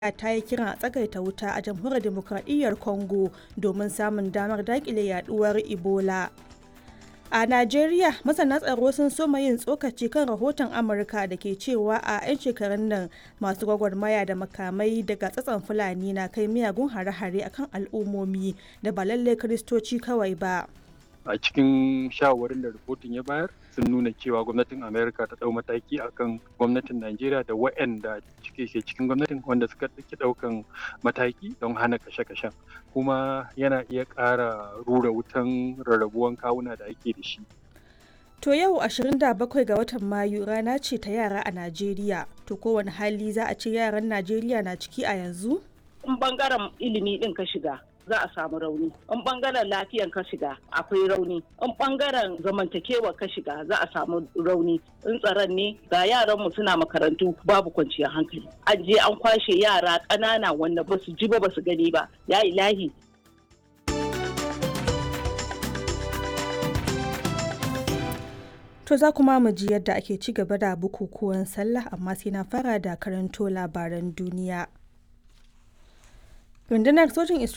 ta yi kiran a tsagaita wuta a jamhuriyar demokradiyyar congo domin samun damar dakile yaduwar ebola a najeriya masana tsaro sun soma yin tsokaci kan rahoton amurka da ke cewa a 'yan shekarun nan masu gwagwarmaya da makamai daga tsatson fulani na kai miyagun hare-hare akan al'ummomi da ba lallai kiristoci kawai ba a cikin shawarwarin da rahoton ya bayar sun nuna cewa gwamnatin amerika ta dau mataki akan gwamnatin najeriya da waɗanda cike ke cikin gwamnatin wanda suka ɗauki ɗaukan mataki don hana kashe-kashen kuma yana iya ƙara rura wutan rarrabuwan kawuna da ake da shi To yau 27 ga watan Mayu rana ce ta yara a Najeriya. To kowane hali za a ce yaran Najeriya na ciki a yanzu? In bangaren ilimi din ka shiga za a samu rauni. In bangaren lafiyan ka shiga akwai rauni. In bangaren zamantakewa ka shiga za a samu rauni. In tsaron ne ga yaranmu suna makarantu babu kwanciyar hankali. An je an kwashe yara ƙanana wanda ba su ji ba ba su gani ba. Ya ilahi To za kuma mu ji yadda ake ci gaba da bukukuwan sallah amma sai na fara da karanto labaran duniya. Rundunar sojin